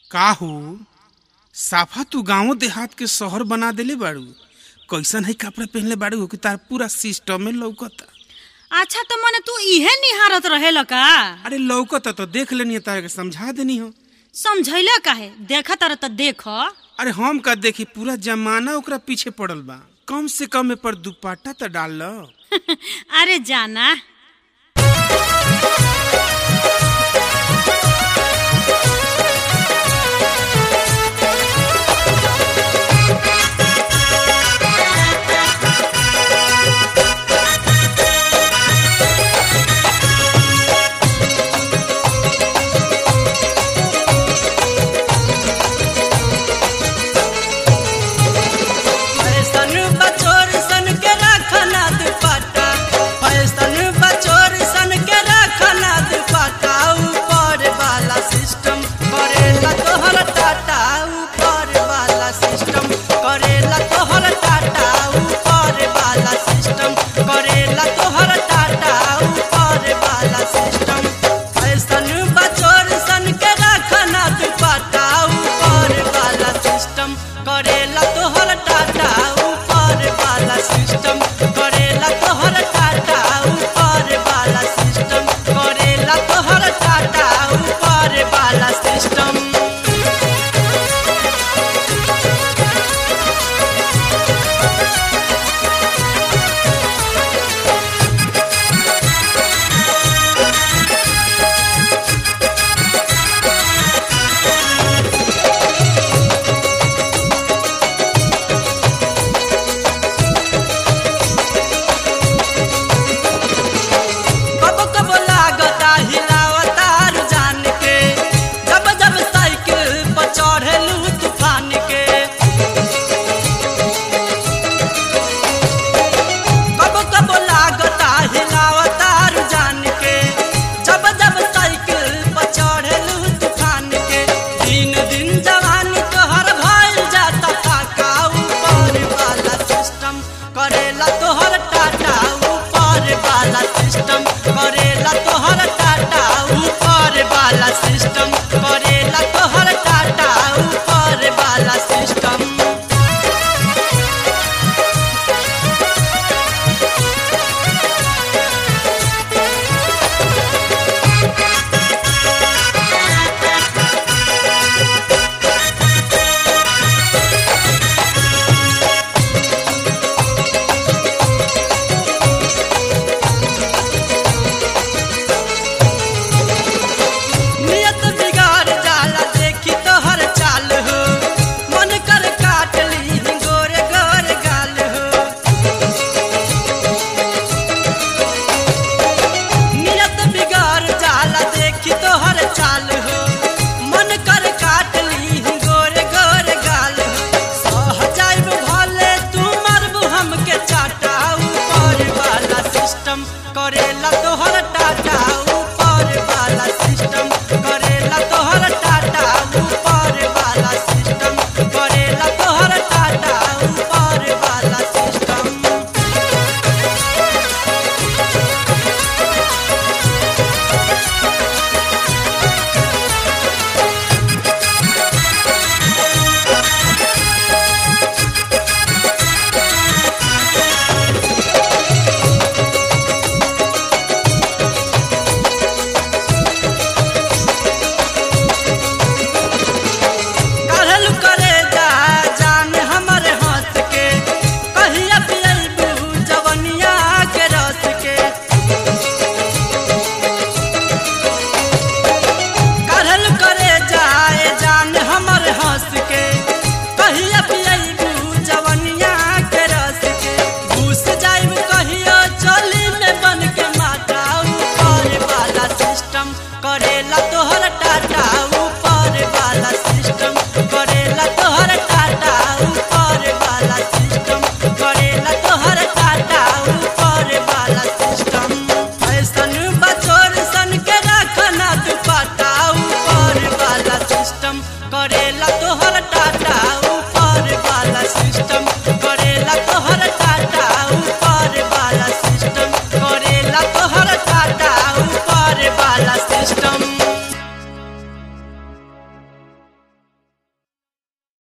का हो साफा तू गांव देहात के शहर बना देले बाड़ू कैसन है कपड़ा पहनले बाड़ू कि तार पूरा सिस्टम में लौकता अच्छा तो मने तू इहे निहारत रहेला का अरे लौकता तो देख लेनी तारे के समझा देनी हो समझैला काहे देखा तारा त देख अरे हम का देखी पूरा जमाना ओकरा पीछे पड़ल बा कम से कम ए पर दुपट्टा तो डाल लो अरे जाना